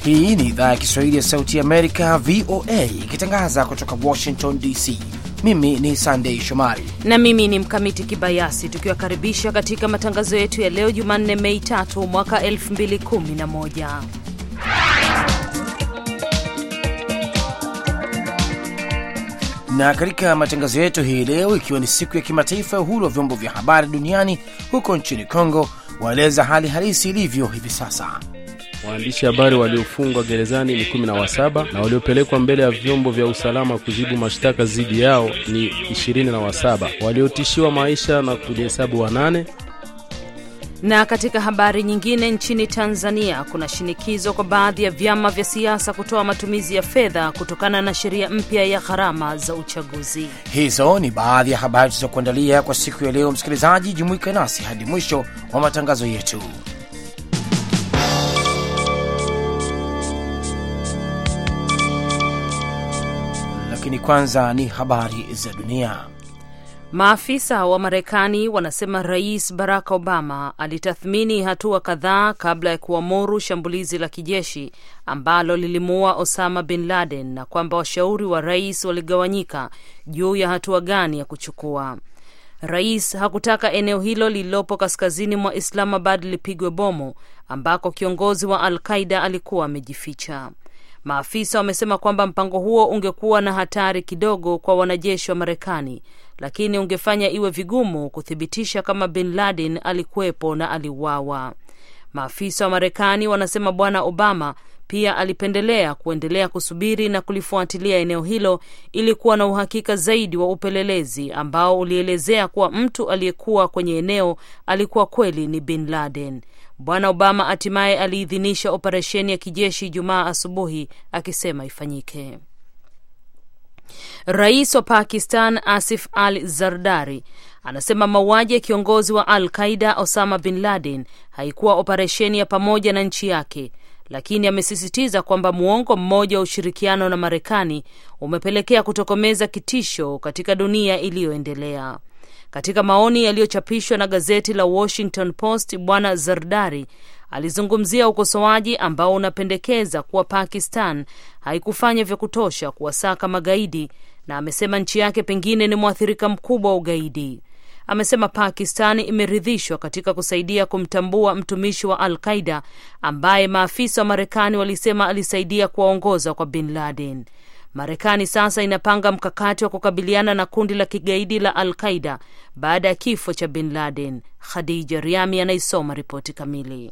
Hii ni idhaa ya Kiswahili ya Sauti ya Amerika, VOA, ikitangaza kutoka Washington DC. Mimi ni Sandei Shomari na mimi ni Mkamiti Kibayasi, tukiwakaribisha katika matangazo yetu ya leo Jumanne, Mei tatu mwaka 2011. na katika matangazo yetu hii leo, ikiwa ni siku ya kimataifa ya uhuru wa vyombo vya habari duniani, huko nchini Kongo waeleza hali halisi ilivyo hivi sasa. Waandishi habari waliofungwa gerezani ni kumi na wasaba na waliopelekwa mbele ya vyombo vya usalama kujibu mashtaka dhidi yao ni ishirini na wasaba waliotishiwa maisha na kujihesabu wanane. Na katika habari nyingine, nchini Tanzania kuna shinikizo kwa baadhi ya vyama vya siasa kutoa matumizi ya fedha kutokana na sheria mpya ya gharama za uchaguzi. Hizo ni baadhi ya habari tulizokuandalia kwa siku ya leo. Msikilizaji, jumuika nasi hadi mwisho wa matangazo yetu. Lakini kwanza ni habari za dunia. Maafisa wa Marekani wanasema Rais Barack Obama alitathmini hatua kadhaa kabla ya kuamuru shambulizi la kijeshi ambalo lilimuua Osama bin Laden na kwamba washauri wa rais waligawanyika juu ya hatua gani ya kuchukua. Rais hakutaka eneo hilo lililopo kaskazini mwa Islamabad lipigwe bomu ambako kiongozi wa Al Qaida alikuwa amejificha. Maafisa wamesema kwamba mpango huo ungekuwa na hatari kidogo kwa wanajeshi wa Marekani, lakini ungefanya iwe vigumu kuthibitisha kama bin Laden alikuwepo na aliuawa. Maafisa wa Marekani wanasema Bwana Obama pia alipendelea kuendelea kusubiri na kulifuatilia eneo hilo ili kuwa na uhakika zaidi wa upelelezi ambao ulielezea kuwa mtu aliyekuwa kwenye eneo alikuwa kweli ni bin Laden. Bwana Obama hatimaye aliidhinisha operesheni ya kijeshi Jumaa asubuhi akisema ifanyike. Rais wa Pakistan Asif Ali Zardari anasema mauaji ya kiongozi wa Al Qaida Osama bin Laden haikuwa operesheni ya pamoja na nchi yake, lakini amesisitiza kwamba muongo mmoja wa ushirikiano na Marekani umepelekea kutokomeza kitisho katika dunia iliyoendelea. Katika maoni yaliyochapishwa na gazeti la Washington Post, Bwana Zardari alizungumzia ukosoaji ambao unapendekeza kuwa Pakistan haikufanya vya kutosha kuwasaka magaidi na amesema nchi yake pengine ni mwathirika mkubwa wa ugaidi. Amesema Pakistan imeridhishwa katika kusaidia kumtambua mtumishi wa Al Qaida ambaye maafisa wa Marekani walisema alisaidia kuwaongoza kwa bin Laden. Marekani sasa inapanga mkakati wa kukabiliana na kundi la kigaidi la Al Qaida baada ya kifo cha bin Laden. Khadija Riami anaisoma ripoti kamili.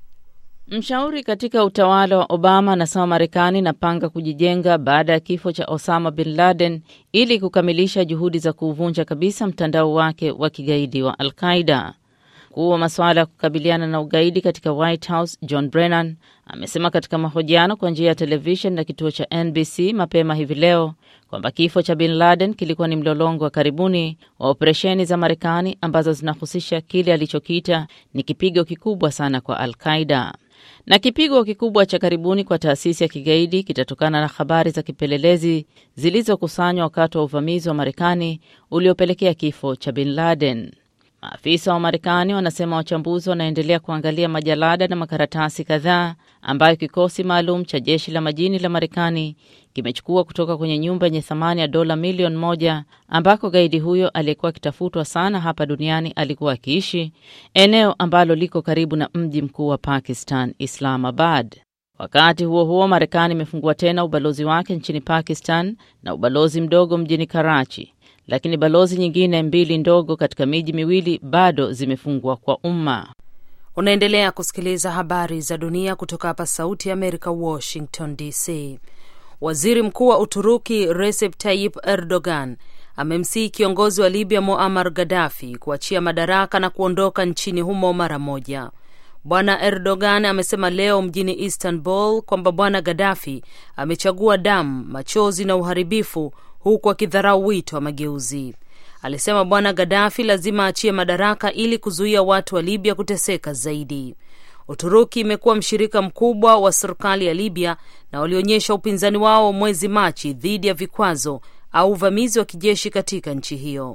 Mshauri katika utawala wa Obama anasema Marekani inapanga kujijenga baada ya kifo cha Osama bin Laden ili kukamilisha juhudi za kuuvunja kabisa mtandao wake wa kigaidi wa Al Qaida. Mkuu wa masuala ya kukabiliana na ugaidi katika White House John Brennan amesema katika mahojiano kwa njia ya televishen na kituo cha NBC mapema hivi leo kwamba kifo cha bin Laden kilikuwa ni mlolongo wa karibuni wa operesheni za Marekani ambazo zinahusisha kile alichokiita ni kipigo kikubwa sana kwa Al Qaida na kipigo kikubwa cha karibuni kwa taasisi ya kigaidi kitatokana na habari za kipelelezi zilizokusanywa wakati wa uvamizi wa Marekani uliopelekea kifo cha bin Laden. Maafisa wa Marekani wanasema wachambuzi wanaendelea kuangalia majalada na makaratasi kadhaa ambayo kikosi maalum cha jeshi la majini la Marekani kimechukua kutoka kwenye nyumba yenye thamani ya dola milioni moja ambako gaidi huyo aliyekuwa akitafutwa sana hapa duniani alikuwa akiishi, eneo ambalo liko karibu na mji mkuu wa Pakistan, Islamabad. Wakati huo huo, Marekani imefungua tena ubalozi wake nchini Pakistan na ubalozi mdogo mjini Karachi lakini balozi nyingine mbili ndogo katika miji miwili bado zimefungwa kwa umma. Unaendelea kusikiliza habari za dunia kutoka hapa Sauti ya Amerika, Washington DC. Waziri Mkuu wa Uturuki Recep Tayyip Erdogan amemsihi kiongozi wa Libya Muammar Gaddafi kuachia madaraka na kuondoka nchini humo mara moja. Bwana Erdogan amesema leo mjini Istanbul kwamba Bwana Gaddafi amechagua damu, machozi na uharibifu huku akidharau wito wa mageuzi. Alisema Bwana Gaddafi lazima achie madaraka ili kuzuia watu wa Libya kuteseka zaidi. Uturuki imekuwa mshirika mkubwa wa serikali ya Libya na walionyesha upinzani wao mwezi Machi dhidi ya vikwazo au uvamizi wa kijeshi katika nchi hiyo.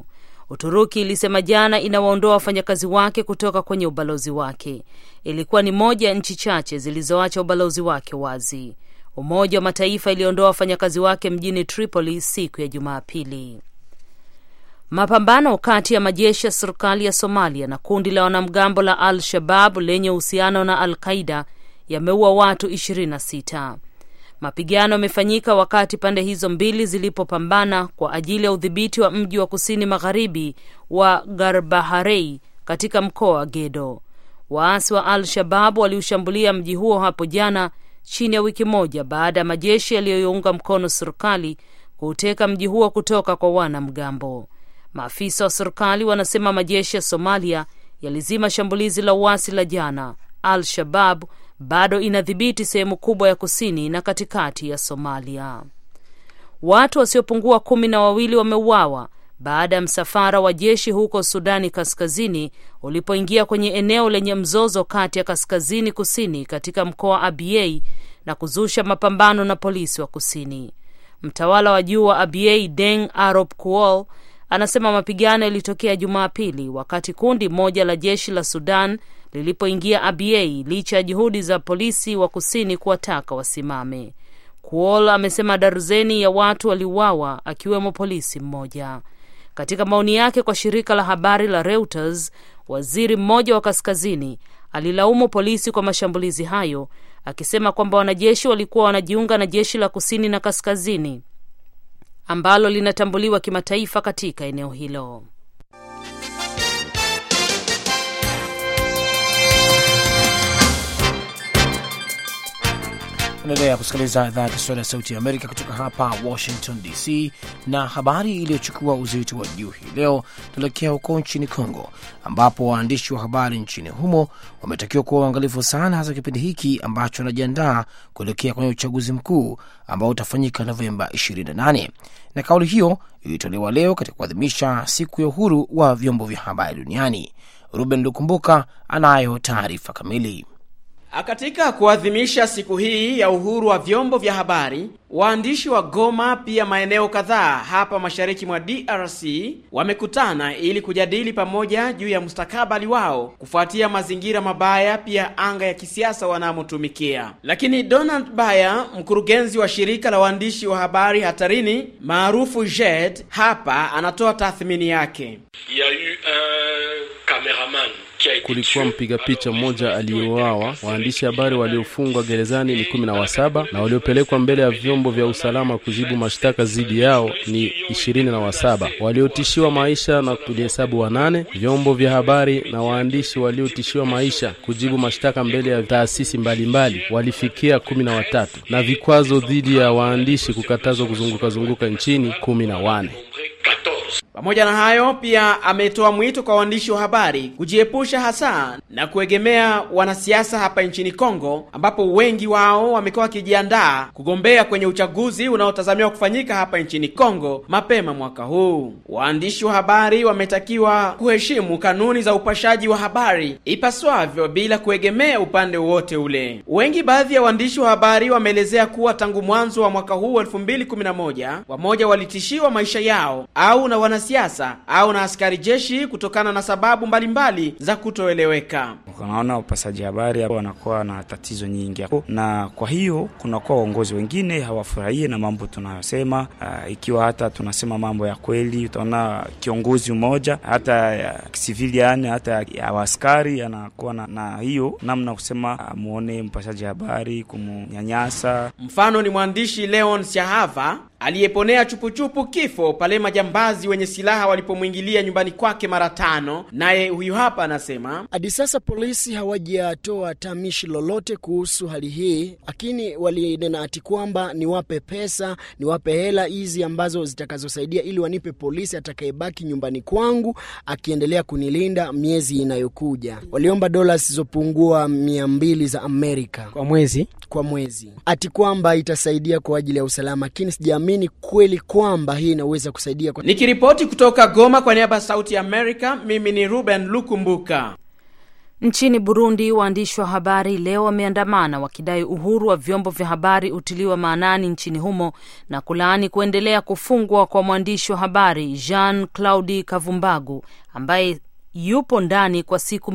Uturuki ilisema jana inawaondoa wafanyakazi wake kutoka kwenye ubalozi wake. Ilikuwa ni moja ya nchi chache zilizoacha ubalozi wake wazi. Umoja wa Mataifa iliondoa wafanyakazi wake mjini Tripoli siku ya Jumapili. Mapambano kati ya majeshi ya serikali ya Somalia na kundi la wanamgambo la Al Shabab lenye uhusiano na Al Qaida yameua watu 26. Mapigano yamefanyika wakati pande hizo mbili zilipopambana kwa ajili ya udhibiti wa mji wa kusini magharibi wa Garbaharei katika mkoa wa Gedo. Waasi wa Al Shabab waliushambulia mji huo hapo jana, chini ya wiki moja baada ya majeshi yaliyoiunga mkono serikali kuuteka mji huo kutoka kwa wanamgambo. Maafisa wa serikali wanasema majeshi ya Somalia yalizima shambulizi la uasi la jana. Al Shabab bado inadhibiti sehemu kubwa ya kusini na katikati ya Somalia. Watu wasiopungua kumi na wawili wameuawa baada ya msafara wa jeshi huko Sudani Kaskazini ulipoingia kwenye eneo lenye mzozo kati ya kaskazini kusini katika mkoa wa Abyei na kuzusha mapambano na polisi wa kusini. Mtawala wa juu wa Abyei Deng Arop Kuol anasema mapigano yalitokea Jumapili wakati kundi moja la jeshi la Sudan lilipoingia Abyei licha ya juhudi za polisi wa kusini kuwataka wasimame. Kuol amesema darzeni ya watu waliuawa akiwemo polisi mmoja. Katika maoni yake kwa shirika la habari la Reuters, waziri mmoja wa kaskazini alilaumu polisi kwa mashambulizi hayo, akisema kwamba wanajeshi walikuwa wanajiunga na jeshi la kusini na kaskazini ambalo linatambuliwa kimataifa katika eneo hilo. Unaendelea kusikiliza idhaa ya Kiswahili ya Sauti ya Amerika kutoka hapa Washington DC, na habari iliyochukua uzito wa juu hii leo tuelekea huko nchini Congo, ambapo waandishi wa habari nchini humo wametakiwa kuwa uangalifu sana, hasa kipindi hiki ambacho wanajiandaa kuelekea kwenye uchaguzi mkuu ambao utafanyika Novemba 28. Na kauli hiyo ilitolewa leo katika kuadhimisha siku ya uhuru wa vyombo vya habari duniani. Ruben Lukumbuka anayo taarifa kamili. Katika kuadhimisha siku hii ya uhuru wa vyombo vya habari, waandishi wa Goma pia maeneo kadhaa hapa mashariki mwa DRC wamekutana ili kujadili pamoja juu ya mustakabali wao kufuatia mazingira mabaya pia anga ya kisiasa wanamotumikia. Lakini Donald Baya, mkurugenzi wa shirika la waandishi wa habari hatarini maarufu JED, hapa anatoa tathmini yake. Kulikuwa mpiga picha mmoja aliyeuawa. Waandishi habari waliofungwa gerezani ni kumi na wasaba na waliopelekwa mbele ya vyombo vya usalama kujibu mashtaka dhidi yao ni ishirini na wasaba. Waliotishiwa maisha na tulihesabu wanane. Vyombo vya habari na waandishi waliotishiwa maisha kujibu mashtaka mbele ya taasisi mbalimbali walifikia kumi na watatu na vikwazo dhidi ya waandishi kukatazwa kuzunguka zunguka nchini kumi na wane. Pamoja na hayo, pia ametoa mwito kwa waandishi wa habari kujiepusha hasa na kuegemea wanasiasa hapa nchini Kongo, ambapo wengi wao wamekuwa wakijiandaa kugombea kwenye uchaguzi unaotazamiwa kufanyika hapa nchini Kongo mapema mwaka huu. Waandishi wa habari wametakiwa kuheshimu kanuni za upashaji wa habari ipaswavyo bila kuegemea upande wowote ule. Wengi, baadhi ya waandishi wa habari wameelezea kuwa tangu mwanzo wa mwaka huu 2011 wamoja walitishiwa maisha yao au na wana siasa au na askari jeshi kutokana na sababu mbalimbali mbali za kutoeleweka. Unaona, upasaji habari wanakuwa na tatizo nyingi, na kwa hiyo kunakuwa waongozi wengine hawafurahie na mambo tunayosema. Uh, ikiwa hata tunasema mambo ya kweli, utaona kiongozi mmoja hata ya civilian hata ya askari anakuwa na, na hiyo namna kusema amuone mpasaji habari kumunyanyasa. Mfano ni mwandishi Leon Syahava aliyeponea chupuchupu kifo pale majambazi wenye silaha walipomwingilia nyumbani kwake mara tano. Naye huyu hapa anasema hadi sasa polisi hawajatoa tamishi lolote kuhusu hali hii, lakini walinena ati kwamba niwape pesa, niwape hela hizi ambazo zitakazosaidia ili wanipe polisi atakayebaki nyumbani kwangu akiendelea kunilinda miezi inayokuja. Waliomba dola zisizopungua mia mbili za Amerika kwa mwezi, kwa mwezi, ati kwamba itasaidia kwa ajili ya usalama, lakini sijaamini kweli kwamba hii inaweza kusaidia kwa... Nikiripoti kutoka Goma kwa niaba ya Sauti ya Amerika, mimi ni Ruben Lukumbuka. Nchini Burundi, waandishi wa habari leo wameandamana wakidai uhuru wa vyombo vya habari utiliwa maanani nchini humo na kulaani kuendelea kufungwa kwa mwandishi wa habari Jean Claudi Kavumbagu ambaye yupo ndani kwa siku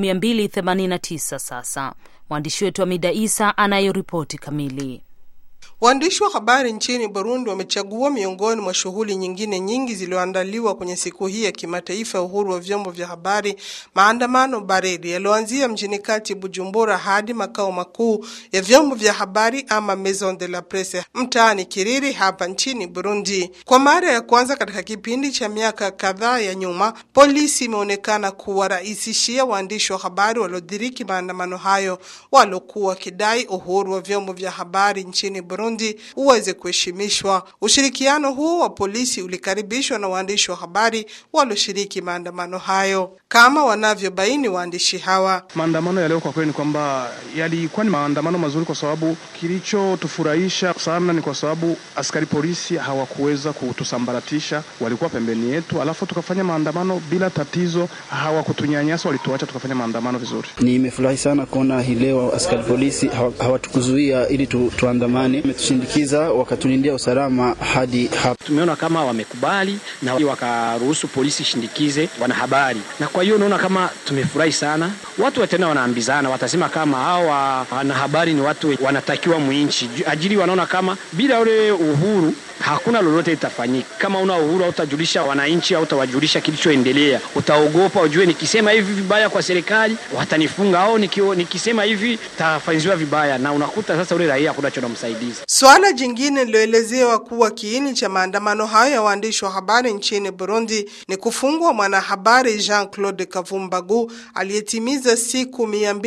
289 sasa. Mwandishi wetu Amida Isa anayo ripoti kamili. Waandishi wa habari nchini Burundi wamechagua miongoni mwa shughuli nyingine nyingi zilizoandaliwa kwenye siku hii ya kimataifa ya uhuru wa vyombo vya habari, maandamano baridi yaliyoanzia mjini kati Bujumbura hadi makao makuu ya vyombo vya habari ama Maison de la Presse mtaani Kiriri hapa nchini Burundi. Kwa mara ya kwanza katika kipindi cha miaka kadhaa ya nyuma, polisi imeonekana kuwarahisishia waandishi wa habari waliodiriki maandamano hayo waliokuwa wakidai uhuru wa vyombo vya habari nchini Burundi uweze kuheshimishwa. Ushirikiano huo wa polisi ulikaribishwa na waandishi wa habari walioshiriki maandamano hayo, kama wanavyobaini waandishi hawa. Maandamano ya leo kwa kweli ni kwamba yalikuwa ni maandamano mazuri, kwa sababu kilichotufurahisha sana ni kwa sababu askari polisi hawakuweza kutusambaratisha, walikuwa pembeni yetu, alafu tukafanya maandamano bila tatizo, hawakutunyanyasa, walituacha tukafanya maandamano vizuri. Nimefurahi sana kuona hii leo askari polisi hawatukuzuia ili tu, tuandamane wametushindikiza wakatulindia usalama hadi hapa. Tumeona kama wamekubali na wakaruhusu polisi shindikize wanahabari, na kwa hiyo unaona kama tumefurahi sana. Watu watena wanaambizana, watasema kama hao wanahabari ni watu wanatakiwa mwinchi ajili, wanaona kama bila ule uhuru hakuna lolote litafanyika. Kama una uhuru hautajulisha wananchi, hautawajulisha kilichoendelea, utaogopa, ujue nikisema hivi vibaya kwa serikali watanifunga, au nikisema hivi tafanyiwa vibaya, na unakuta sasa ule raia hakuna chonamsaidiza. Swala jingine liloelezewa kuwa kiini cha maandamano hayo ya waandishi wa habari nchini Burundi ni kufungwa mwanahabari Jean Claude Kavumbagu aliyetimiza siku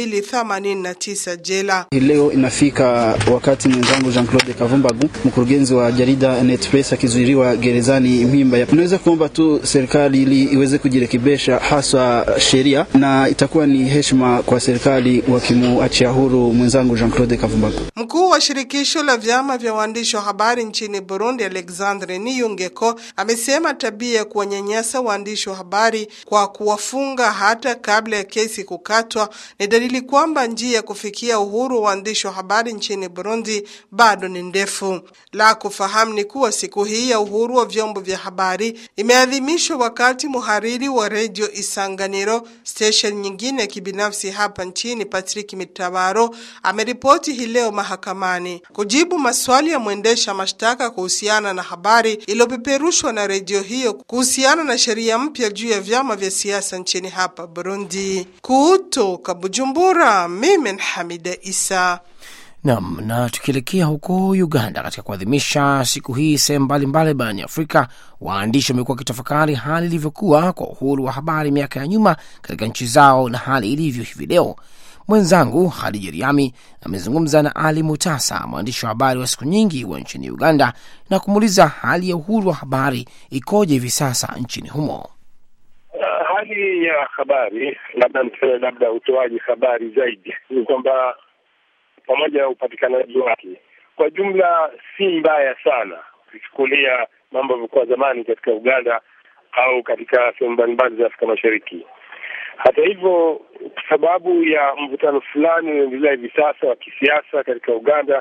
289 jela. Leo inafika wakati mwenzangu Jean Claude Kavumbagu, mkurugenzi wa jarida Netpress, akizuiliwa gerezani Mpimba. Tunaweza kuomba tu serikali ili iweze kujirekebisha, haswa sheria, na itakuwa ni heshima kwa serikali wakimuachia huru mwenzangu Jean Claude Kavumbagu. Mkuu wa shirikisho la vyama vya waandishi wa habari nchini Burundi, Alexandre Niyungeko, amesema tabia ya kuwanyanyasa waandishi wa habari kwa kuwafunga hata kabla ya kesi kukatwa ni dalili kwamba njia ya kufikia uhuru wa waandishi wa habari nchini Burundi bado ni ndefu. La kufahamu ni kuwa siku hii ya uhuru wa vyombo vya habari imeadhimishwa wakati muhariri wa redio Isanganiro, station nyingine ya kibinafsi hapa nchini, Patrick Mitabaro ameripoti hii leo mahakamani kujibu maswali ya mwendesha mashtaka kuhusiana na habari iliyopeperushwa na redio hiyo kuhusiana na sheria mpya juu ya vyama vya siasa nchini hapa Burundi. Kutoka Bujumbura, mimi ni Hamida Isa. Nam, na tukielekea huko Uganda katika kuadhimisha siku hii sehemu mbalimbali barani Afrika, waandishi wamekuwa wakitafakari hali ilivyokuwa kwa uhuru wa habari miaka ya nyuma katika nchi zao na hali ilivyo hivi leo. Mwenzangu Hadija Riami amezungumza na Ali Mutasa, mwandishi wa habari wa siku nyingi wa nchini Uganda, na kumuuliza hali ya uhuru wa habari ikoje hivi sasa nchini humo. Uh, hali ya habari, labda niseme, labda utoaji habari zaidi ni kwamba pamoja na upatikanaji wake kwa jumla si mbaya sana, ukichukulia mambo yalivyokuwa zamani katika Uganda au katika sehemu mbalimbali za Afrika Mashariki. Hata hivyo, kwa sababu ya mvutano fulani unaendelea hivi sasa wa kisiasa katika Uganda,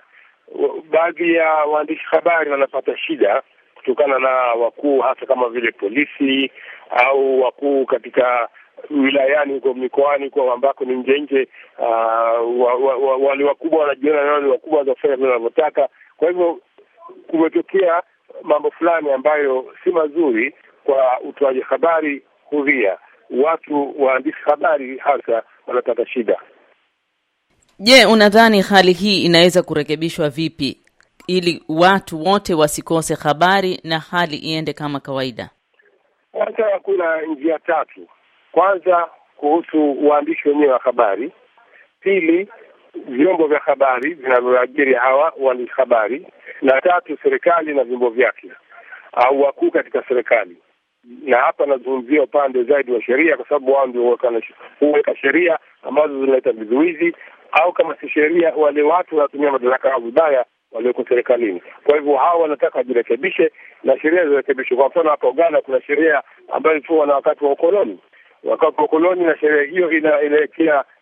baadhi ya waandishi habari wanapata shida kutokana na wakuu hasa kama vile polisi au wakuu katika wilayani huko mikoani kwa ambako ni nje nje, uh, wa, wa, wa, wale wakubwa wanajiona nao ni wakubwa za kufanya vile wanavyotaka. Kwa hivyo kumetokea mambo fulani ambayo si mazuri kwa utoaji habari huria. Watu waandishi habari hasa wanapata shida. Je, unadhani hali hii inaweza kurekebishwa vipi ili watu wote wasikose habari na hali iende kama kawaida? Kwanza kuna njia tatu. Kwanza kuhusu uandishi wenyewe wa habari, pili vyombo vya habari vinavyoajiri hawa waandishi habari, na tatu serikali na vyombo vyake au wakuu katika serikali. Na hapa nazungumzia upande zaidi wa sheria, kwa sababu wao ndio huweka sheria ambazo zinaleta vizuizi, au kama si sheria, wale watu wanatumia madaraka yao vibaya walioko serikalini. Kwa hivyo hao wanataka wajirekebishe na sheria zirekebishwe. Kwa mfano hapa Uganda kuna sheria ambayo ilikuwa na wakati wa ukoloni wakati wa ukoloni, na sheria hiyo inaelekea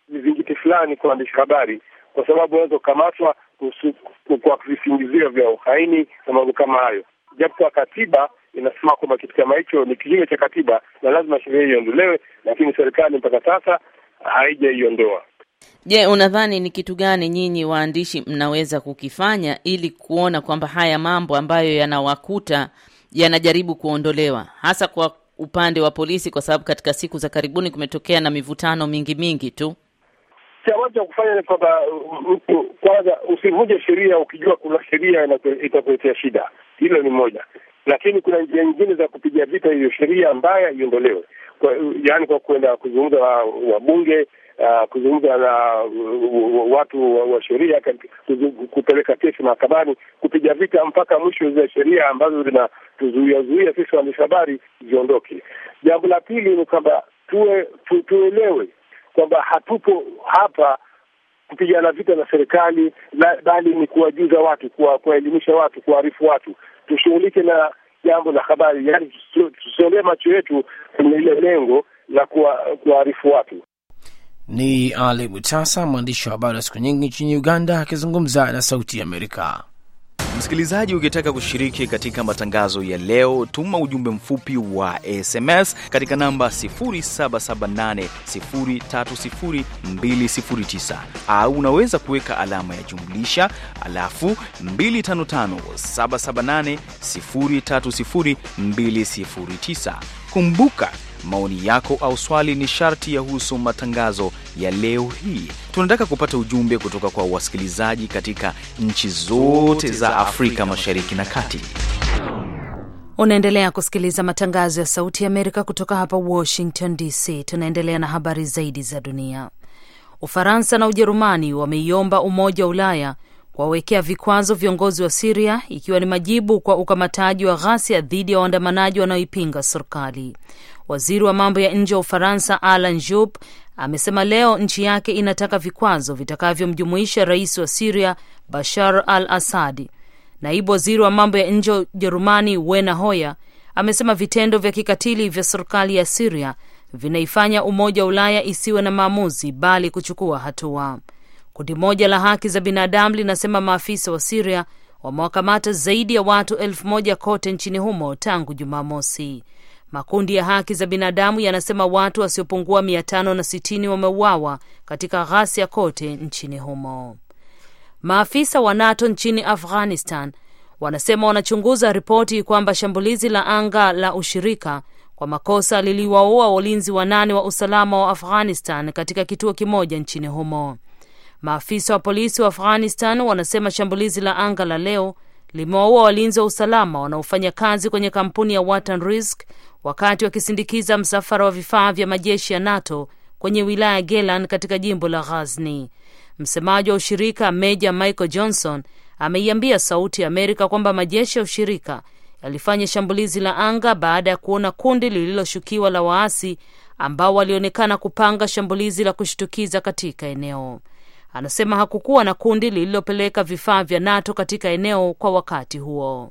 vizingiti fulani kwa waandishi habari, kwa sababu wanaweza kukamatwa kwa visingizio vya uhaini na mambo kama hayo, japo kwa katiba inasema kwamba kitu kama hicho ni kinyume cha katiba na lazima sheria hiyo iondolewe, lakini serikali mpaka sasa haijaiondoa. Je, unadhani ni kitu gani nyinyi waandishi mnaweza kukifanya ili kuona kwamba haya mambo ambayo yanawakuta yanajaribu kuondolewa, hasa kwa upande wa polisi, kwa sababu katika siku za karibuni kumetokea na mivutano mingi mingi tu? Cha moja cha kufanya ni kwamba mtu kwanza, usivunje sheria ukijua kuna sheria itakuletea shida. Hilo ni moja, lakini kuna njia nyingine za kupiga vita hiyo sheria mbaya iondolewe, yaani kwa kwenda kuzungumza na wabunge Uh, kuzungumza na uh, watu wa, wa sheria, kupeleka kesi mahakamani, kupiga vita mpaka mwisho zile sheria ambazo zinatuzuia zuia sisi waandishi habari ziondoke. Jambo la pili ni kwamba tuwe tu, tuelewe kwamba hatupo hapa kupigana vita na serikali, bali ni kuwajuza watu, kuwaelimisha watu, kuwaarifu watu, tushughulike na jambo la habari, yaani tusiolee macho yetu kwenye ile lengo la kuwaarifu watu. Ni Ali Mutasa, mwandishi wa habari wa siku nyingi nchini Uganda, akizungumza na Sauti ya Amerika. Msikilizaji, ukitaka kushiriki katika matangazo ya leo, tuma ujumbe mfupi wa SMS katika namba 0778030209 au unaweza kuweka alama ya jumlisha alafu 255778030209. Kumbuka maoni yako au swali ni sharti yahusu matangazo ya leo hii. Tunataka kupata ujumbe kutoka kwa wasikilizaji katika nchi zote za Afrika Mashariki na Kati. Unaendelea kusikiliza matangazo ya Sauti ya Amerika kutoka hapa Washington DC. Tunaendelea na habari zaidi za dunia. Ufaransa na Ujerumani wameiomba Umoja wa Ulaya kuwawekea vikwazo viongozi wa Siria ikiwa ni majibu kwa ukamataji wa ghasia dhidi ya waandamanaji wanaoipinga serikali. Waziri wa mambo ya nje wa Ufaransa Alan Juppe amesema leo nchi yake inataka vikwazo vitakavyomjumuisha rais wa Siria Bashar al Assadi. Naibu waziri wa mambo ya nje wa Ujerumani Wena Hoyer amesema vitendo vya kikatili vya serikali ya Siria vinaifanya Umoja wa Ulaya isiwe na maamuzi bali kuchukua hatua. Kundi moja la haki za binadamu linasema maafisa wa Siria wamewakamata zaidi ya watu elfu moja kote nchini humo tangu Jumamosi. Makundi ya haki za binadamu yanasema watu wasiopungua mia tano na sitini wameuawa katika ghasia kote nchini humo. Maafisa wa NATO nchini Afghanistan wanasema wanachunguza ripoti kwamba shambulizi la anga la ushirika kwa makosa liliwaua walinzi wanane wa usalama wa Afghanistan katika kituo kimoja nchini humo. Maafisa wa polisi wa Afghanistan wanasema shambulizi la anga la leo limewaua walinzi wa usalama wanaofanya kazi kwenye kampuni ya Watan Risk wakati wakisindikiza msafara wa vifaa vya majeshi ya NATO kwenye wilaya ya Gelan katika jimbo la Ghazni. Msemaji wa ushirika Meja Michael Johnson ameiambia Sauti ya Amerika kwamba majeshi ya ushirika yalifanya shambulizi la anga baada ya kuona kundi lililoshukiwa la waasi ambao walionekana kupanga shambulizi la kushtukiza katika eneo. Anasema hakukuwa na kundi lililopeleka vifaa vya NATO katika eneo kwa wakati huo.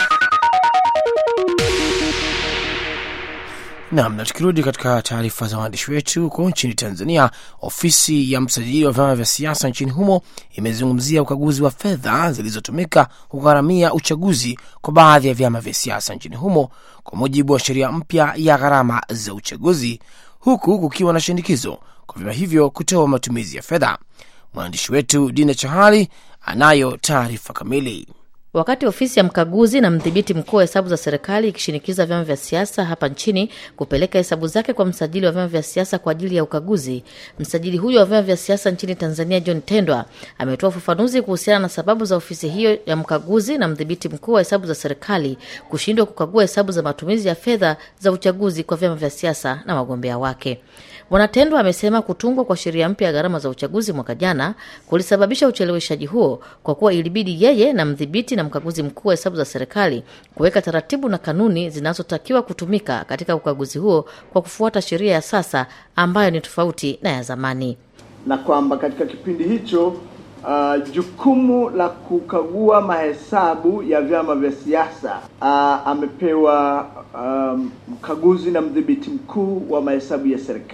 Nam, na tukirudi katika taarifa za waandishi wetu huko nchini Tanzania, ofisi ya msajili wa vyama vya siasa nchini humo imezungumzia ukaguzi wa fedha zilizotumika kugharamia uchaguzi kwa baadhi ya vyama vya siasa nchini humo kwa mujibu wa sheria mpya ya gharama za uchaguzi, huku kukiwa na shinikizo kwa vyama hivyo kutoa matumizi ya fedha. Mwandishi wetu Dina Chahali anayo taarifa kamili. Wakati ofisi ya mkaguzi na mdhibiti mkuu wa hesabu za serikali ikishinikiza vyama vya siasa hapa nchini kupeleka hesabu zake kwa msajili wa vyama vya siasa kwa ajili ya ukaguzi, msajili huyo wa vyama vya siasa nchini Tanzania John Tendwa ametoa ufafanuzi kuhusiana na sababu za ofisi hiyo ya mkaguzi na mdhibiti mkuu wa hesabu za serikali kushindwa kukagua hesabu za matumizi ya fedha za uchaguzi kwa vyama vya siasa na wagombea wake. Bwana Tendwa amesema kutungwa kwa sheria mpya ya gharama za uchaguzi mwaka jana kulisababisha ucheleweshaji huo kwa kuwa ilibidi yeye na mdhibiti na mkaguzi mkuu wa hesabu za serikali kuweka taratibu na kanuni zinazotakiwa kutumika katika ukaguzi huo kwa kufuata sheria ya sasa ambayo ni tofauti na ya zamani, na kwamba katika kipindi hicho uh, jukumu la kukagua mahesabu ya vyama vya siasa uh, amepewa um, mkaguzi na mdhibiti mkuu wa mahesabu ya serikali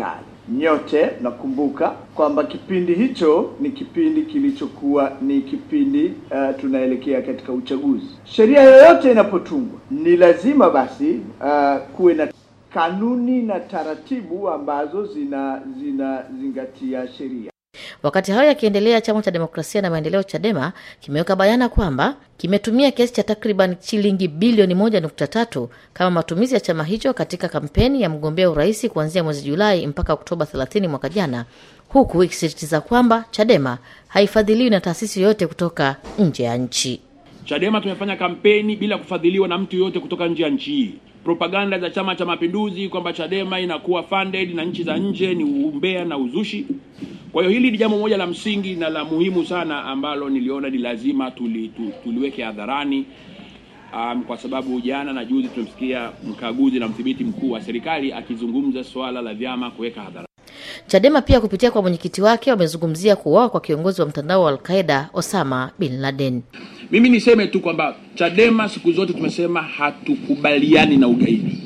Nyote nakumbuka kwamba kipindi hicho ni kipindi kilichokuwa ni kipindi uh, tunaelekea katika uchaguzi. Sheria yoyote inapotungwa ni lazima basi uh, kuwe na kanuni na taratibu ambazo zina zinazingatia sheria. Wakati hayo yakiendelea, chama cha demokrasia na maendeleo CHADEMA kimeweka bayana kwamba kimetumia kiasi cha takriban shilingi bilioni moja nukta tatu kama matumizi ya chama hicho katika kampeni ya mgombea urais kuanzia mwezi Julai mpaka Oktoba 30 mwaka jana, huku ikisisitiza kwamba CHADEMA haifadhiliwi na taasisi yoyote kutoka nje ya nchi. Chadema tumefanya kampeni bila kufadhiliwa na mtu yoyote kutoka nje ya nchi hii. Propaganda za Chama cha Mapinduzi kwamba Chadema inakuwa funded na nchi za nje ni umbea na uzushi. Kwa hiyo hili ni jambo moja la msingi na la muhimu sana ambalo niliona ni lazima tuli, tu, tuliweke hadharani um, kwa sababu jana na juzi tumemsikia mkaguzi na mdhibiti mkuu wa serikali akizungumza swala la vyama kuweka hadharani. Chadema pia kupitia kwa mwenyekiti wake wamezungumzia kuuawa kwa kiongozi wa mtandao wa Alqaida Osama bin Laden. Mimi niseme tu kwamba Chadema siku zote tumesema hatukubaliani na ugaidi,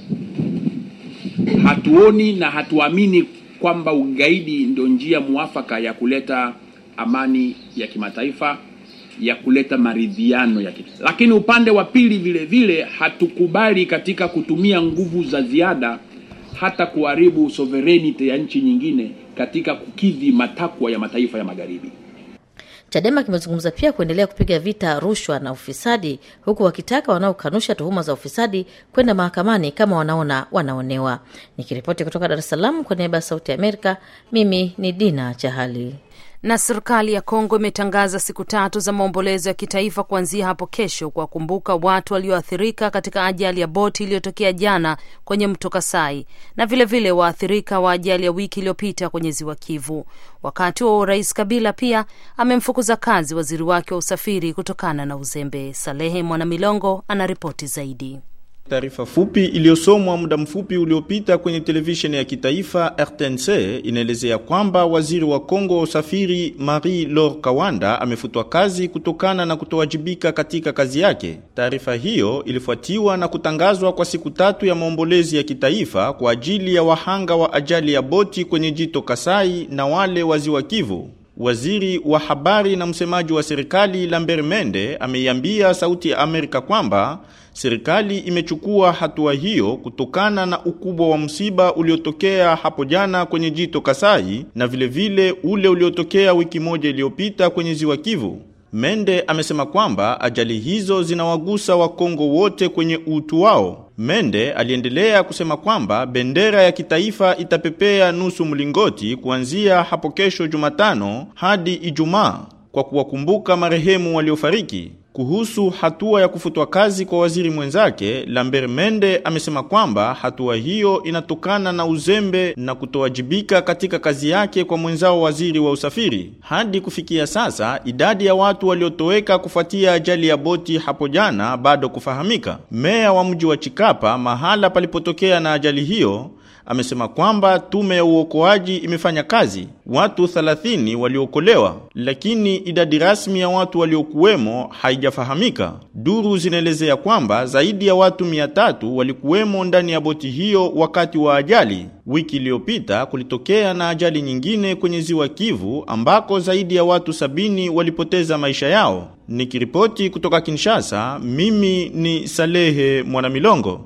hatuoni na hatuamini kwamba ugaidi ndio njia mwafaka ya kuleta amani ya kimataifa, ya kuleta maridhiano ya kimataifa. Lakini upande wa pili vile vile hatukubali katika kutumia nguvu za ziada hata kuharibu sovereignty ya nchi nyingine katika kukidhi matakwa ya mataifa ya magharibi. Chadema kimezungumza pia kuendelea kupiga vita rushwa na ufisadi, huku wakitaka wanaokanusha tuhuma za ufisadi kwenda mahakamani kama wanaona wanaonewa. Nikiripoti kutoka Dar es Salaam kwa niaba ya Sauti ya Amerika, mimi ni Dina Chahali. Na serikali ya Kongo imetangaza siku tatu za maombolezo ya kitaifa kuanzia hapo kesho kuwakumbuka watu walioathirika katika ajali ya boti iliyotokea jana kwenye mto Kasai na vilevile waathirika wa ajali ya wiki iliyopita kwenye ziwa Kivu. Wakati wa Rais Kabila pia amemfukuza kazi waziri wake wa usafiri kutokana na uzembe. Salehe Mwanamilongo anaripoti zaidi. Taarifa fupi iliyosomwa muda mfupi uliopita kwenye televisheni ya kitaifa RTNC inaelezea kwamba waziri wa Kongo wa usafiri Marie Laure Kawanda amefutwa kazi kutokana na kutowajibika katika kazi yake. Taarifa hiyo ilifuatiwa na kutangazwa kwa siku tatu ya maombolezi ya kitaifa kwa ajili ya wahanga wa ajali ya boti kwenye jito Kasai na wale wa ziwa Kivu. Waziri wa habari na msemaji wa serikali Lambert Mende ameiambia Sauti ya Amerika kwamba serikali imechukua hatua hiyo kutokana na ukubwa wa msiba uliotokea hapo jana kwenye jito Kasai na vilevile vile ule uliotokea wiki moja iliyopita kwenye ziwa Kivu. Mende amesema kwamba ajali hizo zinawagusa Wakongo wote kwenye utu wao. Mende aliendelea kusema kwamba bendera ya kitaifa itapepea nusu mlingoti kuanzia hapo kesho Jumatano hadi Ijumaa kwa kuwakumbuka marehemu waliofariki. Kuhusu hatua ya kufutwa kazi kwa waziri mwenzake, Lambert Mende amesema kwamba hatua hiyo inatokana na uzembe na kutowajibika katika kazi yake kwa mwenzao waziri wa usafiri. Hadi kufikia sasa, idadi ya watu waliotoweka kufuatia ajali ya boti hapo jana bado kufahamika. Meya wa mji wa Chikapa, mahala palipotokea na ajali hiyo, amesema kwamba tume ya uokoaji imefanya kazi. Watu 30 waliokolewa, lakini idadi rasmi ya watu waliokuwemo haijafahamika. Duru zinaelezea kwamba zaidi ya watu 300 walikuwemo ndani ya boti hiyo wakati wa ajali. Wiki iliyopita kulitokea na ajali nyingine kwenye ziwa Kivu ambako zaidi ya watu sabini walipoteza maisha yao. Nikiripoti kutoka Kinshasa, mimi ni Salehe Mwanamilongo.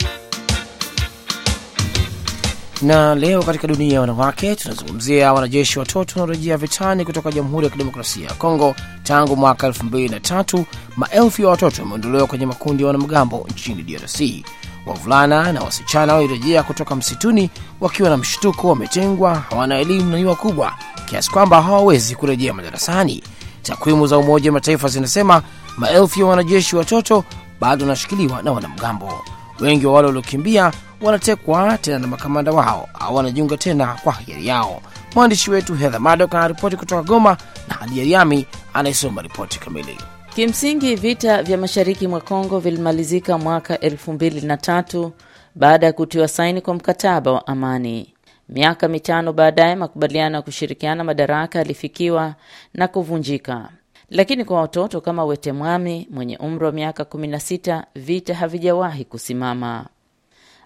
Na leo katika dunia ya wanawake tunazungumzia wanajeshi watoto wanaorejea vitani kutoka Jamhuri ya Kidemokrasia ya Kongo. Tangu mwaka elfu mbili na tatu maelfu ya watoto wameondolewa kwenye makundi ya wanamgambo nchini DRC. Wavulana na wasichana walirejea kutoka msituni wakiwa na mshtuko, wametengwa, hawana elimu na ni wakubwa kiasi kwamba hawawezi kurejea madarasani. Takwimu za Umoja wa Mataifa zinasema maelfu ya wanajeshi watoto bado wanashikiliwa na wanamgambo. Wengi wa wale waliokimbia wanatekwa tena na makamanda wao au wanajiunga tena kwa hiari yao. Mwandishi wetu Hedha Madok anaripoti kutoka Goma na Hadi Yariami anayesoma ripoti kamili. Kimsingi vita vya mashariki mwa Kongo vilimalizika mwaka elfu mbili na tatu baada ya kutiwa saini kwa mkataba wa amani. Miaka mitano baadaye, makubaliano ya kushirikiana madaraka yalifikiwa na kuvunjika. Lakini kwa watoto kama Wetemwami mwenye umri wa miaka 16 vita havijawahi kusimama.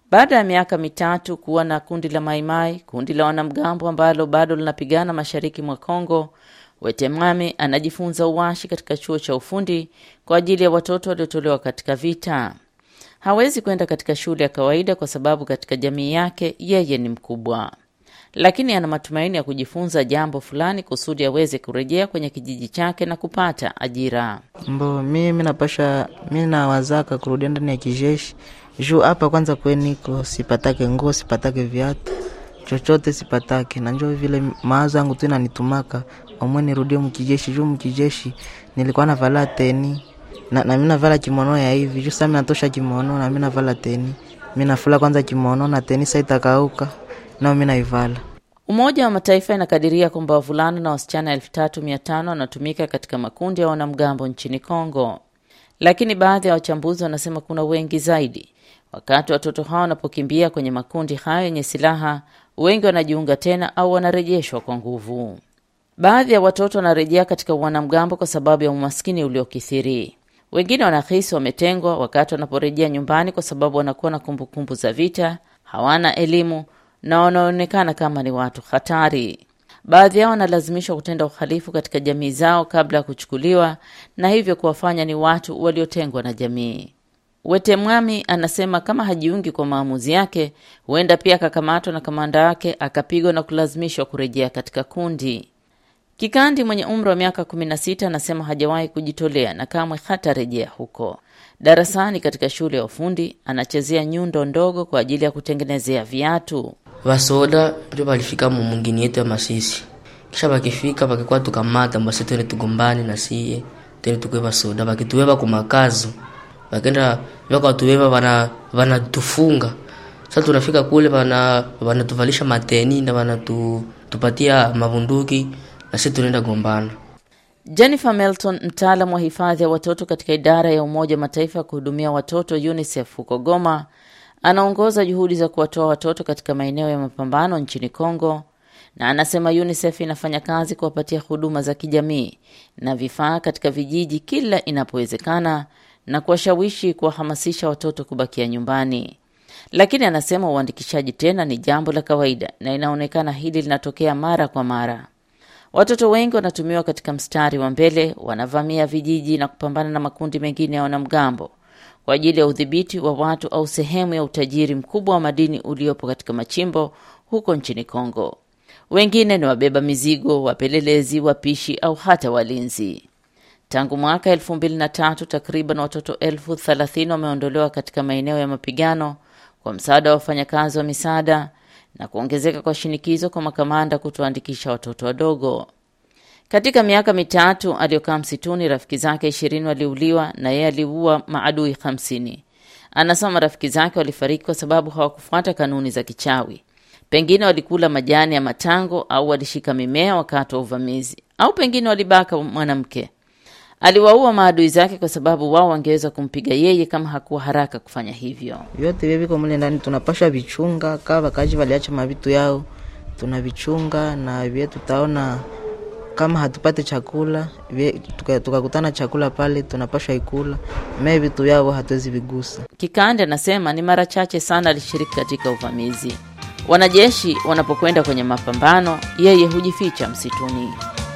Baada ya miaka mitatu kuwa na kundi la Maimai, kundi la wanamgambo ambalo bado linapigana mashariki mwa Kongo, Wetemame anajifunza uwashi katika chuo cha ufundi kwa ajili ya watoto waliotolewa katika vita. Hawezi kwenda katika shule ya kawaida kwa sababu katika jamii yake yeye ni mkubwa, lakini ana matumaini ya kujifunza jambo fulani kusudi aweze kurejea kwenye kijiji chake na kupata ajira. Mbo mimi napasha mi nawazaka kurudia ndani ya kijeshi juu hapa kwanza kweniko sipatake nguo sipatake viatu chochote sipatake, na njoo vile mawazo yangu tu inanitumaka omwe nirudie mkijeshi juu mkijeshi nilikuwa navala teni na, na mimi navala kimono ya hivi juu sasa natosha kimono na mimi navala teni mimi nafula kwanza kimono na teni sasa itakauka nao mimi naivala. Umoja wa Mataifa inakadiria kwamba wavulana na wasichana elfu tatu mia tano wanatumika katika makundi ya wanamgambo nchini Kongo, lakini baadhi ya wachambuzi wanasema kuna wengi zaidi. Wakati watoto hao wanapokimbia kwenye makundi hayo yenye silaha, wengi wanajiunga tena au wanarejeshwa kwa nguvu. Baadhi ya watoto wanarejea katika wanamgambo kwa sababu ya umaskini uliokithiri. Wengine wanahisi wametengwa wakati wanaporejea nyumbani kwa sababu wanakuwa na kumbukumbu za vita, hawana elimu na wanaonekana kama ni watu hatari. Baadhi yao wanalazimishwa kutenda uhalifu katika jamii zao kabla ya kuchukuliwa na hivyo kuwafanya ni watu waliotengwa na jamii. Wetemwami anasema kama hajiungi kwa maamuzi yake, huenda pia akakamatwa na kamanda wake akapigwa na kulazimishwa kurejea katika kundi. Kikandi mwenye umri wa miaka 16 anasema hajawahi kujitolea na kamwe hatarejea huko. Darasani katika shule ya ufundi anachezea nyundo ndogo kwa ajili ya kutengenezea viatu. Vasoda ndio walifika mu mungini yetu ya Masisi, kisha bakifika bakikuwa tukamata mbasi twende tugombani na siye twende tukwe vasoda, bakituweva kumakazo bakenda vakatuweva vana vanatufunga. Sasa tunafika kule vana vanatuvalisha mateni na vanatupatia mavunduki na sisi tunaenda gombana. Jennifer Melton, mtaalamu wa hifadhi ya watoto katika idara ya Umoja wa Mataifa ya kuhudumia watoto UNICEF huko Goma, anaongoza juhudi za kuwatoa watoto katika maeneo ya mapambano nchini Kongo, na anasema UNICEF inafanya kazi kuwapatia huduma za kijamii na vifaa katika vijiji kila inapowezekana na kuwashawishi kuwahamasisha watoto kubakia nyumbani. Lakini anasema uandikishaji tena ni jambo la kawaida na inaonekana hili linatokea mara kwa mara. Watoto wengi wanatumiwa katika mstari wa mbele, wanavamia vijiji na kupambana na makundi mengine ya wanamgambo kwa ajili ya udhibiti wa watu au sehemu ya utajiri mkubwa wa madini uliopo katika machimbo huko nchini Kongo. Wengine ni wabeba mizigo, wapelelezi, wapishi au hata walinzi. Tangu mwaka elfu mbili na tatu takriban watoto elfu thelathini wameondolewa katika maeneo ya mapigano kwa msaada wa wafanyakazi wa misaada na kuongezeka kwa shinikizo kwa makamanda kutoandikisha watoto wadogo. Katika miaka mitatu aliyokaa msituni, rafiki zake ishirini waliuliwa na yeye aliua maadui hamsini. Anasema marafiki zake walifariki kwa sababu hawakufuata kanuni za kichawi. Pengine walikula majani ya matango au walishika mimea wakati wa uvamizi, au pengine walibaka mwanamke. Aliwaua maadui zake kwa sababu wao wangeweza kumpiga yeye kama hakuwa haraka kufanya hivyo. Vyote vye viko mule ndani tunapasha vichunga, kaa wakaji waliacha mavitu yao tunavichunga, na vye tutaona kama hatupate chakula tukakutana tuka chakula pale tunapasha ikula, mee vitu yao hatuwezi vigusa. Kikande anasema ni mara chache sana alishiriki katika uvamizi. Wanajeshi wanapokwenda kwenye mapambano, yeye hujificha msituni.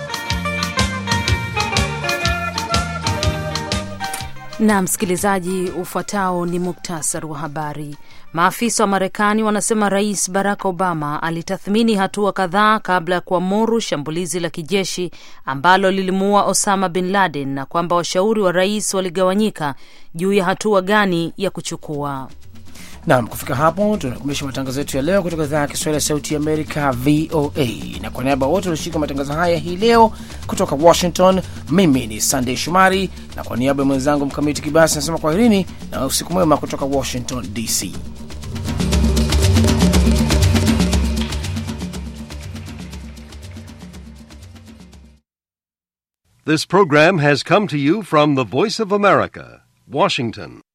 Na msikilizaji, ufuatao ni muktasari wa habari. Maafisa wa Marekani wanasema Rais Barack Obama alitathmini hatua kadhaa kabla ya kuamuru shambulizi la kijeshi ambalo lilimuua Osama bin Laden na kwamba washauri wa rais waligawanyika juu ya hatua gani ya kuchukua. Nam, kufika hapo tunakumisha matangazo yetu ya leo kutoka idhaa ya Kiswahili ya Sauti ya Amerika, VOA. Na kwa niaba wote walioshiriki matangazo haya hii leo kutoka Washington, mimi ni Sandey Shumari, na kwa niaba ya mwenzangu Mkamiti Kibasi nasema kwaherini na usiku mwema kutoka Washington DC. This program has come to you from the Voice of America, Washington.